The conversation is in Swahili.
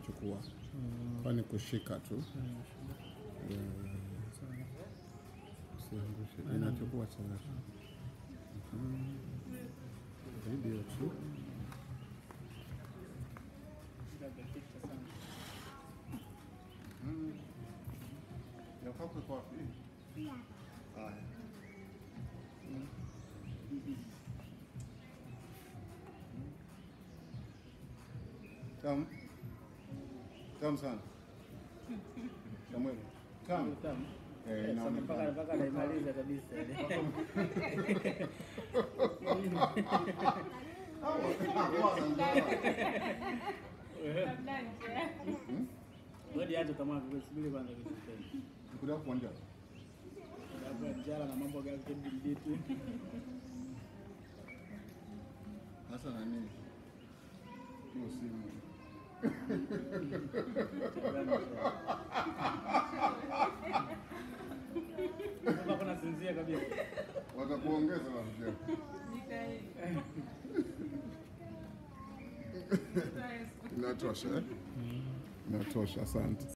inachukua, kwani kushika tu Yeah. Usiangushe, inachukua sana Mhm. video tu. Yafaa kuwekwa wapi? Haya. Tamu. Tamu sana. Samuel. Tamu. Eh, inaonekana. mpaka naimaliza kabisa ile. Ngoja aje kama kusubiri kwanza kisiteni. Nikulia kuonja. Labda njala na mambo yake bibitu. Hasa nani? Hiyo simu. Kama kuna sinzia kabisa. Watakuongeza rafiki. Inatosha eh? Inatosha, asante.